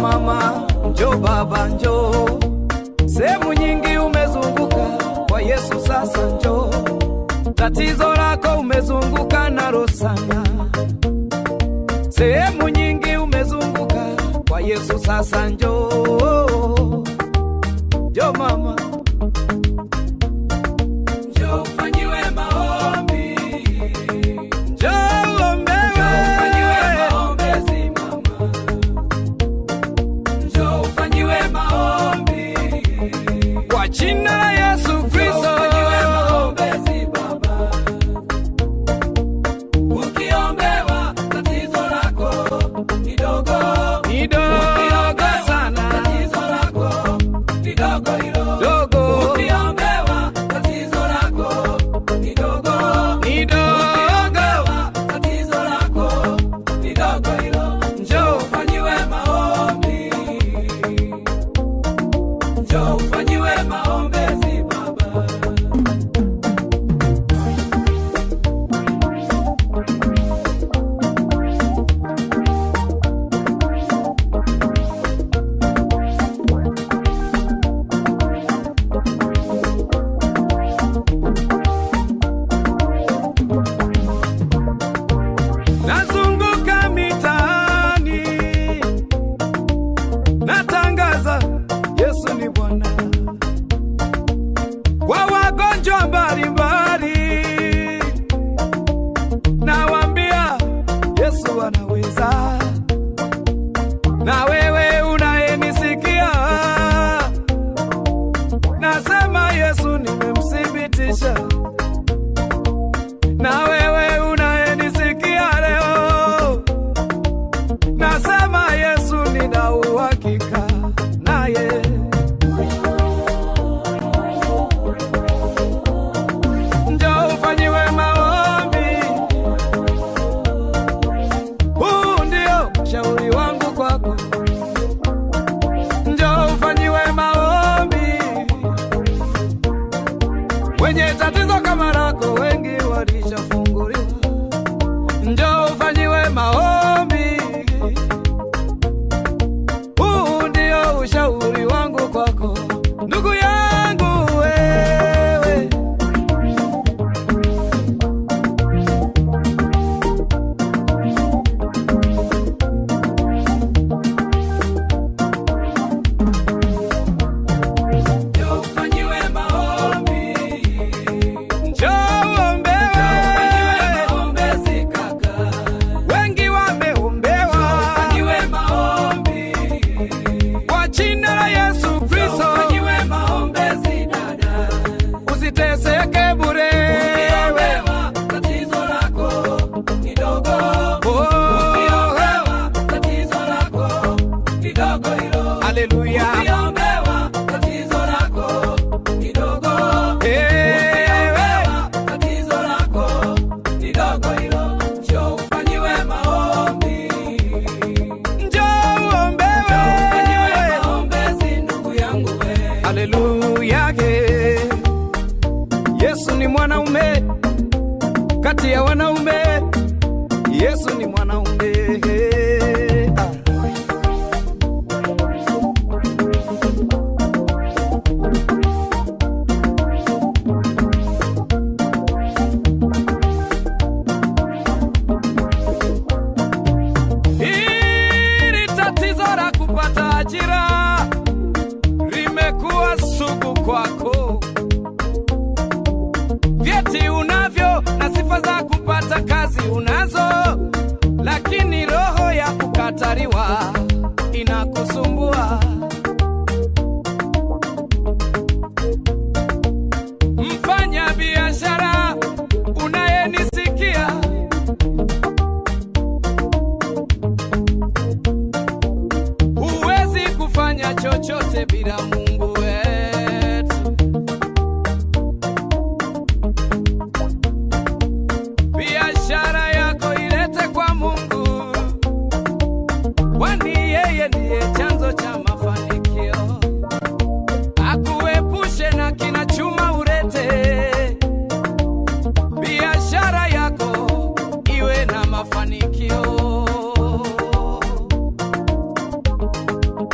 mama, njo baba, njo sehemu nyingi umezunguka kwa Yesu, sasa njo tatizo lako umezunguka nalo sana, sehemu nyingi umezunguka kwa Yesu, sasa njo njo mama, njo ufanyiwe maombi, njo uombewe, maombezi mama Njoo ufanyiwe maombi kwa jina la Yesu Kristo. Ukiombewa tatizo lako ni dogo, ni dogo sana, tatizo lako ni dogo hilo, dogo. Ukiombewa tatizo lako ni dogo, ni dogo, tatizo lako ni dogo hilo. Njoo ufanyiwe maombi Njoo ufanyiwe maombezi baba. Nazunguka mitaani natangaza Yesu ni Bwana kwa wagonjwa mbalimbali, nawaambia Yesu anaweza. Na wewe unayenisikia, nasema Yesu nimemthibitisha. Na wewe unayenisikia leo, nasema Yesu nina uhakika naye. Njoo ufanyiwe maombi, huu ndio shauri wangu kwako. Njoo ufanyiwe maombi, wenye tatizo kama lako wengi walishafunguliwa. Njoo ufanyiwe maombi, huu ndio ushauri wangu kwako, ndugu yangu wewe. Njoo ufanyiwe maombi, njoo uombewe, maombezi kaka, wengi wameombewa, ufanyiwe maombi kwa jina la Yesu Kristo, ufanyiwe maombezi dada, usiteseke bure, ukiombewa tatizo lako ni dogo, ukiombewa tatizo lako ni dogo hilo, haleluya, ukiombewa tatizo lako ni dogo, ukiombewa tatizo lako ni dogo hilo, njoo ufanyiwe maombi Njoo uombewe. Haleluya, ye. Yesu ni mwanaume kati ya wanaume, Yesu ni mwanaume. Ah. Hili tatizo la kupata ajira limekuwa sugu kwako. Vyeti unavyo na sifa za kupata kazi unazo, lakini roho ya kukataliwa inakusumbua. Mfanya biashara unayenisikia huwezi kufanya chochote bila Mungu wetu. Biashara yako ilete kwa Mungu, kwani yeye ndiye chanzo cha mafanikio. Akuepushe na kina chuma urete, biashara yako iwe na mafanikio.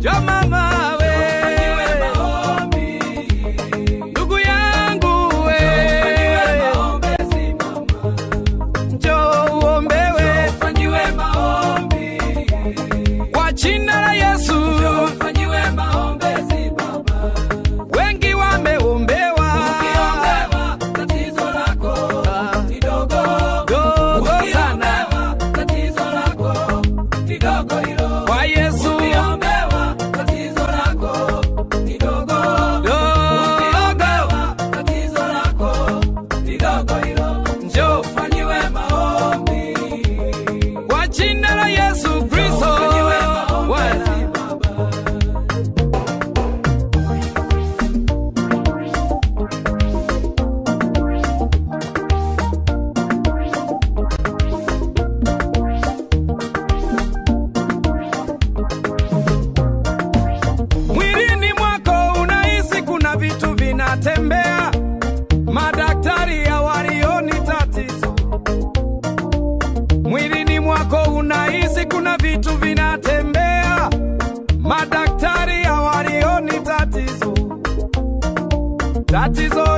njo mama we, ndugu yangu we, njo uombewe kwa jina la Yesu. Wengi wameombewa dogo sana kwa Yesu dogo njo kwa jina la Yesu Kristo Bwana. Mwilini mwako unahisi kuna vitu vinatembea, madaktari hawalioni tatizo. Mwilini mwako unahisi kuna vitu vinatembea, madaktari hawalioni tatizo. Tatizo